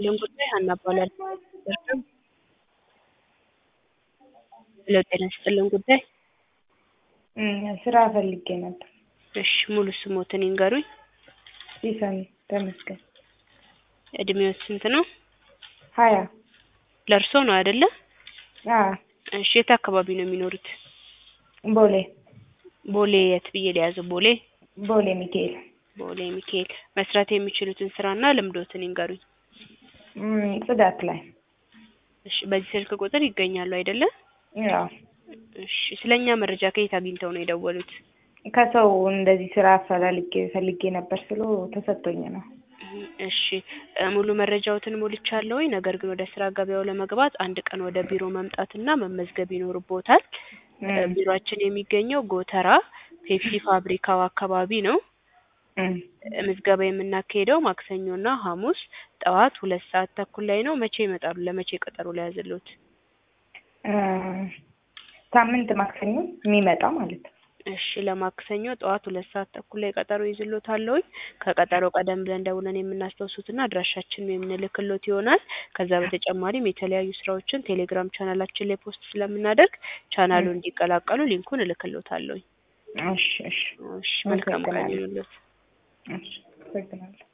ይስጥልን ጉዳይ ሀና እባላለሁ። እርሱም ሄሎ ጤና ይስጥልን ጉዳይ ስራ ፈልጌ ነበር። እሺ ሙሉ ስሞትን ይንገሩኝ። ሲሳይ ተመስገን። እድሜዎት ስንት ነው? ሀያ ለእርሶ ነው አይደለ? አዎ እሺ የት አካባቢ ነው የሚኖሩት? ቦሌ ቦሌ የት ብዬ ልያዘው? ቦሌ ቦሌ ሚካኤል ቦሌ ሚካኤል። መስራት የሚችሉትን ስራና ልምዶትን ይንገሩኝ። እም፣ ጽዳት ላይ እሺ በዚህ ስልክ ቁጥር ይገኛሉ አይደለ? ያው እሺ ስለኛ መረጃ ከየት አግኝተው ነው የደወሉት? ከሰው እንደዚህ ስራ አፈላልጌ ፈልጌ ነበር ስሎ ተሰጥቶኝ ነው። እሺ እ ሙሉ መረጃዎትን ሞልቻለሁኝ። ነገር ግን ወደ ስራ ገበያው ለመግባት አንድ ቀን ወደ ቢሮ መምጣትና መመዝገብ ይኖርቦታል። እ እም፣ ቢሮአችን የሚገኘው ጎተራ ፔፕሲ ፋብሪካው አካባቢ ነው። እም። እ ምዝገባ የምናካሄደው ማክሰኞና ሐሙስ ጠዋት ሁለት ሰዓት ተኩል ላይ ነው። መቼ ይመጣሉ? ለመቼ ቀጠሮ ልያዝልዎት? እ ሳምንት ማክሰኞ የሚመጣ ማለት ነው። እሺ ለማክሰኞ ጠዋት ሁለት ሰዓት ተኩል ላይ ቀጠሮ ይዝልዎታለሁኝ። ከቀጠሮ ቀደም ብለን ደውለን የምናስታውሱትና አድራሻችንን የምንልክሎት ይሆናል። ከዛ በተጨማሪም የተለያዩ ስራዎችን ቴሌግራም ቻናላችን ላይ ፖስት ስለምናደርግ ቻናሉ እም። እንዲቀላቀሉ ሊንኩን እልክሎታለሁኝ። እሺ እሺ እሺ መልካም ቀን አመሰግናለሁ። ይሁንልዎት። እሺ አመሰግናለሁ።